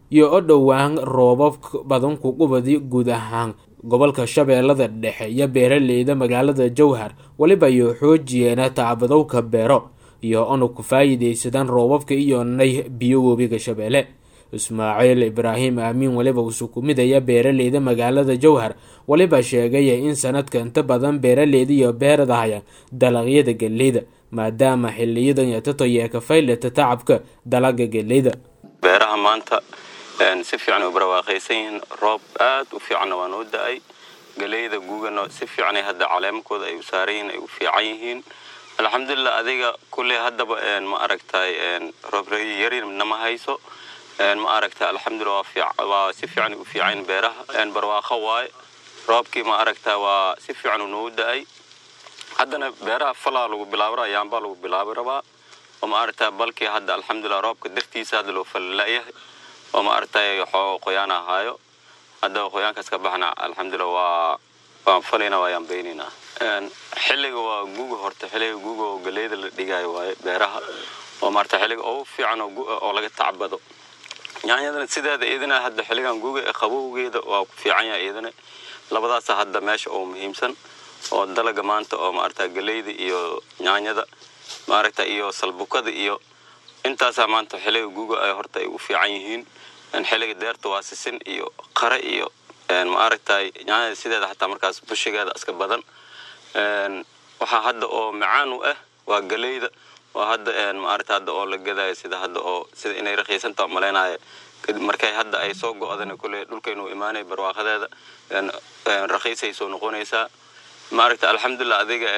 iyo o dhowaan roobab badan ku qubadi guud ahaan gobolka shabeellada dhexe iyo beeraleyda magaalada jowhar weliba iyo xoojiyeena tacbadowka beero iyo onu ku faa'iidaysadaan roobabka iyo nay biyo webiga shabeelle ismaaciil ibraahim aamiin weliba usuu ku midaya beeraleyda magaalada jowhar weliba sheegaya in sanadka inta badan beeraleyda iyo beeradahaya dalagyada geleyda maadaama xiliyadan yatatoyee ka faylata tacabka dalaga geleyda beeraha maanta si fiican u barwaaqaysan yihiin roob aad u fiicanna waa noo da-ay galeyda guugana si fiicanay hadda caleemakooda ay u saaran yihiin ay u fiican yihiin alxamdulilah adiga kulley haddaba ma aragtay roobyari nama hayso ma aragta alxamdulilah waa si fiican u fiican beeraha barwaaqo waaye roobkii ma aragta waa si fiican u noogu da-ay haddana beeraha falaa lagu bilaaba yaambaa lagu bilaabi rabaa oo ma aragta balkii hadda alxamdulilah roobka dartiisa hadda loo falalayahay oo ma aragtay xoo qoyaan ahaayo hadda qoyaankaas ka baxna alxamdulilah waa waan falayna waa yaambaynayna xilliga waa guuga horta xilliga guuga oo galeyda la dhigaayo waaye beeraha oo maarata xilliga ugu fiican oo laga tacbado yaanyadana sideeda iyadana hadda xilligan guuga ee qabowgeeda waa ku fiican yahay iyadana labadaasa hadda meesha oo muhiimsan oo dalaga maanta oo maarata galeyda iyo yaanyada maaragta iyo salbukada iyo intaasaa maanta xilliga guuga ay horta ay u fiican yihiin xilliga deerta waa sisin iyo qare iyo maaragtay yaanyada sideeda xataa markaas bushigeeda iska badan waxaa hadda oo macaan u ah waa galeyda waa hadda maaragta hadda oo la gadaayo sida hadda oo sida inay rakiisanta malaynayo markay hadda ay soo go-dana kulle dhulkaynu imaanay barwaaqadeeda rakiisay soo noqonaysaa maaragta alxamdulilah adiga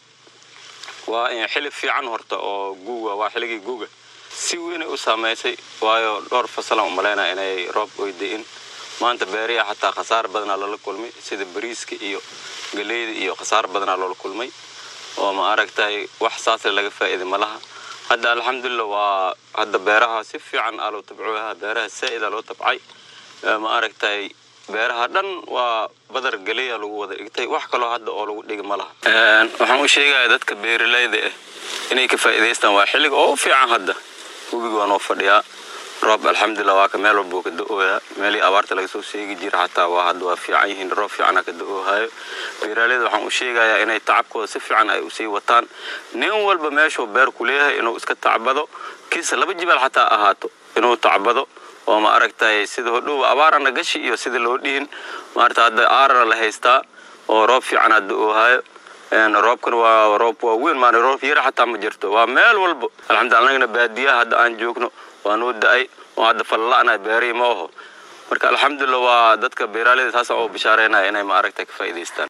waa xili fiican horta oo guuga waa xilligii guuga si weynay u saamaysay waayo dhowr fasalan umalaynaya inay roob oyda-in maanta beeriya xataa khasaar badanaa loola kulmay sida bariiska iyo galeyda iyo khasaar badanaa loola kulmay oo ma aragtay wax saasle laga faa'iiday malaha hadda alxamdulilah waa hadda beeraha si fiican aa loo tabcoaha beeraha saa'ida loo tabcay ma aragtay beeraha dhan waa badar galeya lagu wada dhigtay wax kaloo hadda oo lagu dhigi ma laha waxaan u sheegaya dadka beeralayda ah inay ka faa'iidaystaan waa xilliga oo fiican hadda webiga waa noo fadhiyaa roob alxamdulilah waa ka meel walbuu ka da-ooyaa meelii abaarta laga soo sheegi jira xataa waa hadda waa fiican yihiin roob fiicana ka da-oohayo beeraaleyda waxaan u sheegayaa inay tacabkooda si fiican ay usii wataan nin walba meeshuu beer ku leeyahay inuu iska tacbado kiisa laba jibaal xataa ahaato inuu tacbado oo ma aragtay sida hodhow abaarana gashi iyo sida loo dhihin maarata hadda aarana la haystaa oo roob fiicana da-oohayo roobkan waa roob waa weyn maan roob yara xataa ma jirto waa meel walba alxamdulillah annagana baadiyaha hadda aan joogno waa noo da-ay oo hadda falla'na beerihi ma aho marka alxamdulilah waa dadka beeraaleyda saasa oo bishaareynaya inay ma aragtay ka faa'iidaystaan